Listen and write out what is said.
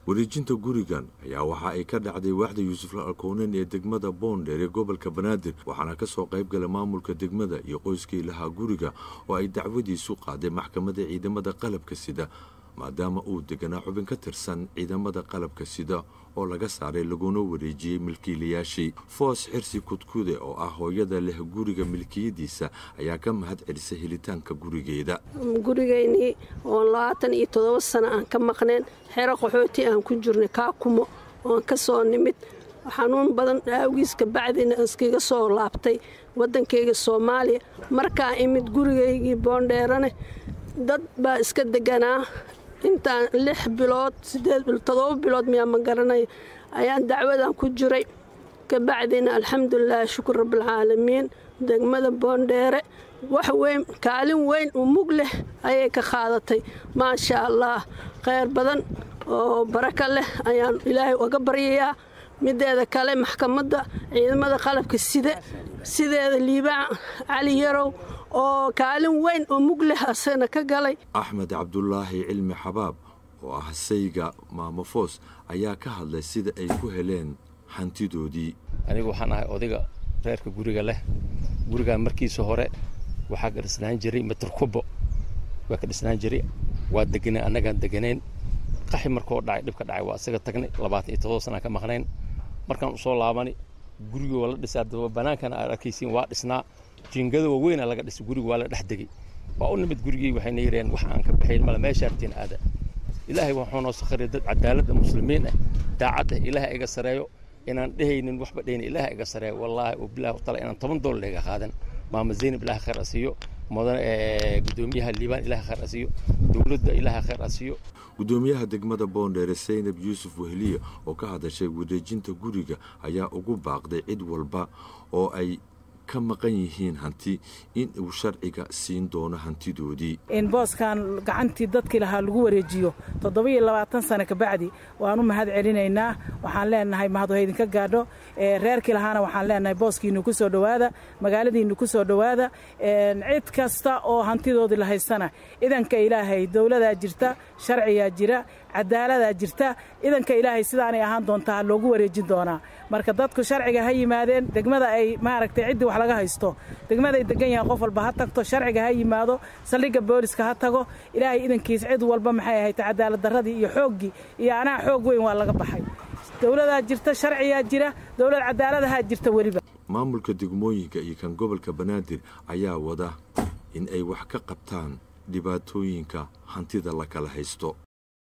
wareejinta gurigan ayaa waxa ay ka dhacday waaxda yuusuf alkoonen ee degmada boondheer ee gobolka banaadir waxaana ka soo qayb galay maamulka degmada iyo qoyskii lahaa guriga oo ay dacwadiisu qaaday maxkamadda ciidamada qalabka sida maadaama uu deganaa xubin ka tirsan ciidamada qalabka sida oo laga saaray laguna wareejiyey milkiilayaashii foos xirsi kudkude oo ah hooyada leh guriga milkiyadiisa ayaa ka mahad celisay helitaanka gurigeeda gurigeynii oon labaatan iyo toddoba sano aan ka maqneen xero qaxooti aan ku jirnay kaakumo oon ka soo nimid xanuun badan aawgiis kabacdina iskaga soo laabtay waddankayga soomaaliya markaa imid gurigaygii boondheerane dad baa iska deganaa intaan lix bilood sideed bilood todoba bilood miyaa ma garanaya ayaan dacwadan ku jiray kabacdina alxamdulilah shukur rabbilcaalamiin degmada boondheere wax weyn kaalin weyn u mug leh ayay ka qaadatay maasha allah kheyr badan oo baraka leh ayaan ilaahay uga baryayaa mideeda kale maxkamadda ciidamada qalabka sida sideeda liibaan cali yarow oo kaalin weyn oo mug leh asagana ka galay axmed cabdulaahi cilmi xabaab oo ah sayga maamafoos ayaa ka hadlay sida ay ku heleen hantidoodii anigu waxaan ahay odayga reerka guriga leh gurigaan markiisa hore waxaa ka dhisnaan jiray mitrkubo waa ka dhisnaan jiray waa deganay annagaan deganayn qaxi markoo dhacay dhibka dhacay waa isaga tagnay labaatan iyo todoba sanaan ka maqnayn markaan usoo laabani gurigii waa la dhisaa daba banaankana aad arkaysiin waa dhisnaa jiingada waaweyna laga dhisay guriga waa la dhex degay waa u nimid gurigii waxayna yidhaheen wax aan ka baxayn male meeshaartiin aada ilaahay waxuu noo sakhariya dad cadaaladda muslimiin ah daacad ah ilaahay iga sareeyo inaan dhehaynin waxba dhehaynin ilaahay iga sareeyo wallaahi oo bilahi wataala inaan toban doolar iga qaadan maama zaynab ilaahay khayr asiiyo mudan gudoomiyaha liibaan ilaahay khayr asiiyo dowladda ilaahay khayr asiiyo gudoomiyaha degmada boondheere saynab yuusuf wehliya oo ka hadashay wareejinta guriga ayaa ugu baaqday cid walba oo ay ka maqan yihiin hanti in uu sharciga siin doono hantidoodii in booskan gacantii dadkii lahaa lagu wareejiyo toddoba-iyo labaatan sano kabacdi waan u mahad celinaynaa waxaan leenahay mahad haydinka gaadho reerkii lahaana waxaan leenahay booskiinu ku soo dhowaada magaaladiinu ku soo dhowaada cid kasta oo hantidoodii la haystana idanka ilaahay dowladaa jirta sharcigaa jira cadaaladaa jirta idanka ilaahay sidaanay ahaan doontaa loogu wareejin doonaa marka dadku sharciga ha yimaadeen degmada ay maaragtay ciddii wax laga haysto degmaday degan yahaan qof walba ha tagto sharciga ha yimaado saldhigga booliska ha tago ilaahay idankiis cid walba maxay ahayd cadaalad darradii iyo xooggii iyo anaa xoog weyn waa laga baxay dowladaa jirta sharciyaa jira dowlad cadaaladahaa jirta weliba maamulka degmooyinka iyo kan gobolka banaadir ayaa wada in ay wax ka qabtaan dhibaatooyinka hantida la kala haysto